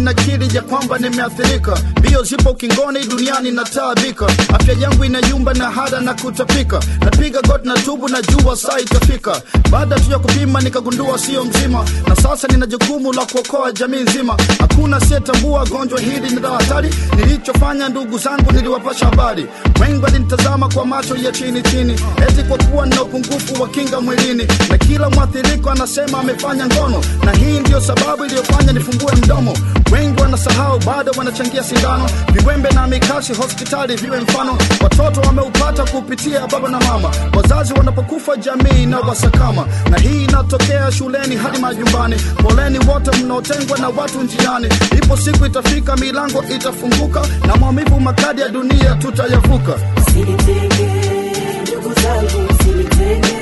ninakiri ya kwamba nimeathirika mbio zipo ukingoni duniani nataabika afya yangu inayumba na hada na kutapika napiga goti na tubu na jua saa itafika baada tu ya kupima nikagundua sio mzima na sasa nina jukumu la kuokoa jamii nzima hakuna asiyetambua gonjwa hili ni la hatari nilichofanya ndugu zangu niliwapasha habari wengi walinitazama kwa macho ya chini chini eti kwa kuwa nina upungufu wa kinga mwilini na kila mwathiriko anasema amefanya ngono na hii ndiyo sababu iliyofanya nifungue mdomo wengi wanasahau bado wanachangia sindano viwembe na mikasi hospitali viwe mfano watoto wameupata kupitia baba na mama wazazi wanapokufa jamii na wasakama na hii inatokea shuleni hadi majumbani poleni wote mnaotengwa na watu njiani ipo siku itafika milango itafunguka na maumivu makadi ya dunia tutayavuka Msinitenge, ndugu zangu, msinitenge.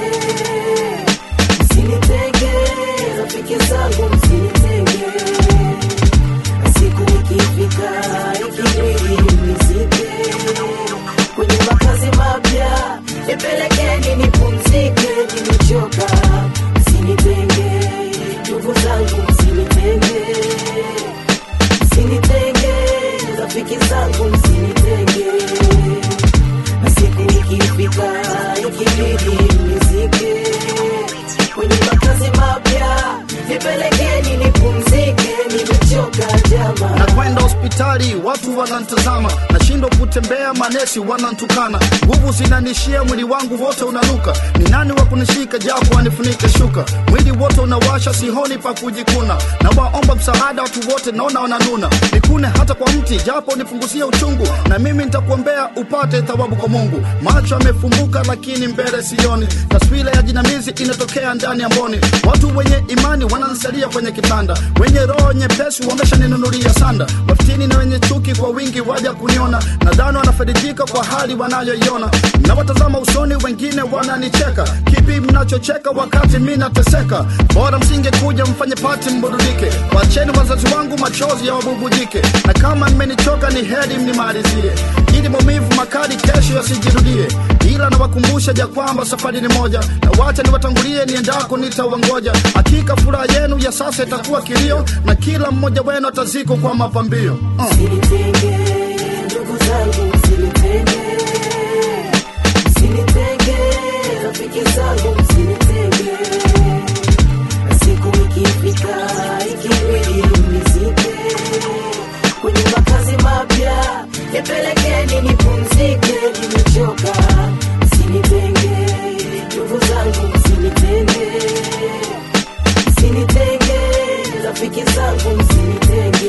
Msinitenge, rafiki zangu, msinitenge. Siku ikifika, ikibidi mnizike. Kwenye makazi mapya, nipelekeni nipumzike, nimechoka. Msinitenge, ndugu zangu, msinitenge. Msinitenge, rafiki zangu, msinitenge na siku ikifika ikibidi mnizike kwenye makazi mapya nipelekeni nipumzike nimechoka jama na kwenda hospitali watu wanantazama nashindwa kutembea manesi wanantukana nguvu zinanishia mwili wangu wote unanuka ni nani wa kunishika japo anifunike shuka mwili wote unawasha sihoni pa kujikuna na waomba msaada watu wote naona wananuna nikune hata kwa mti japo nipunguzie uchungu na mimi nitakuombea upate thawabu kwa mungu macho yamefumbuka lakini mbele sioni taswira ya jinamizi inatokea ndani ya mboni watu wenye imani wanansalia kwenye kitanda wenye roho nyepesi wameshaninunulia sanda wafitini na wenye chuki kwa wingi waja kuniona nadhani wanafaidika kwa hali wanayoiona nawatazama usoni wengine wananicheka kipi mnachocheka wakati mi nateseka bora msingekuja mfanye pati mburudike wacheni wazazi wangu machozi ya wabubujike na kama mmenichoka ni heri mnimalizie ili maumivu makali kesho yasijirudie ila nawakumbusha ja kwamba safari ni moja na wacha niwatangulie niendako nitawangoja hakika furaha yenu ya sasa itakuwa kilio na kila mmoja wenu ataziko kwa mapambio uh. msinitenge ndugu zangu msinitenge msinitenge rafiki zangu msinitenge na siku ikifika ikibidi mnizike kwenye makazi mapya nipelekeni nipumzike nimechoka msinitenge ndugu zangu msinitenge msinitenge rafiki zangu msinitenge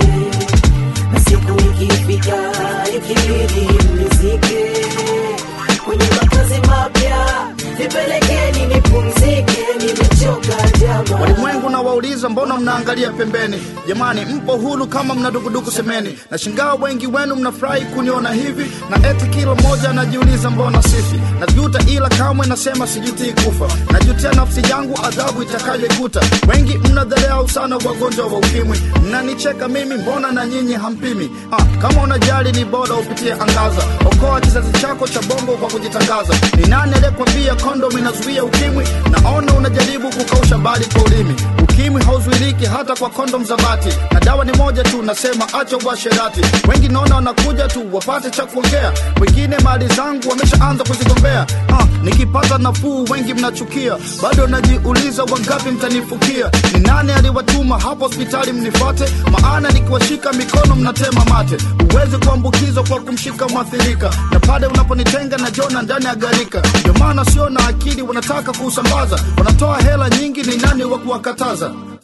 na siku ikifika ikibidi mnizike kwenye makazi mapya nipelekeni nipumzike nimechoka jama walimwengu na wauliza mbona mnaangalia pembeni jamani mpo huru kama mna dukuduku semeni na shingaa wengi wenu mnafurahi kuniona hivi na eti kila mmoja anajiuliza mbona sifi najuta ila kamwe nasema sijutii kufa najutia nafsi yangu adhabu itakayoikuta wengi mnadharau sana wagonjwa wa ukimwi mnanicheka mimi mbona na nyinyi hampimi ah, kama unajali ni bora upitie angaza okoa kizazi chako cha bongo kwa kujitangaza ni nani aliyekwambia kondom inazuia ukimwi naona unajaribu kukausha bali kwa ulimi ukimwi hauzuiliki hata kwa kondom za bati na dawa ni moja tu nasema acha uasherati wengi naona wanakuja tu wapate cha kuongea wengine mali zangu wameshaanza kuzigombea ah, nikipata nafuu wengi mnachukia bado najiuliza wangapi mtanifukia ni nani aliwatuma hapo hospitali mnifuate maana nikiwashika mikono mnatema mate huwezi kuambukizwa kwa kumshika mwathirika na pale unaponitenga na jona ndani ya garika ndio maana sio na akili wanataka kuusambaza wanatoa hela nyingi ni nani wa kuwakataza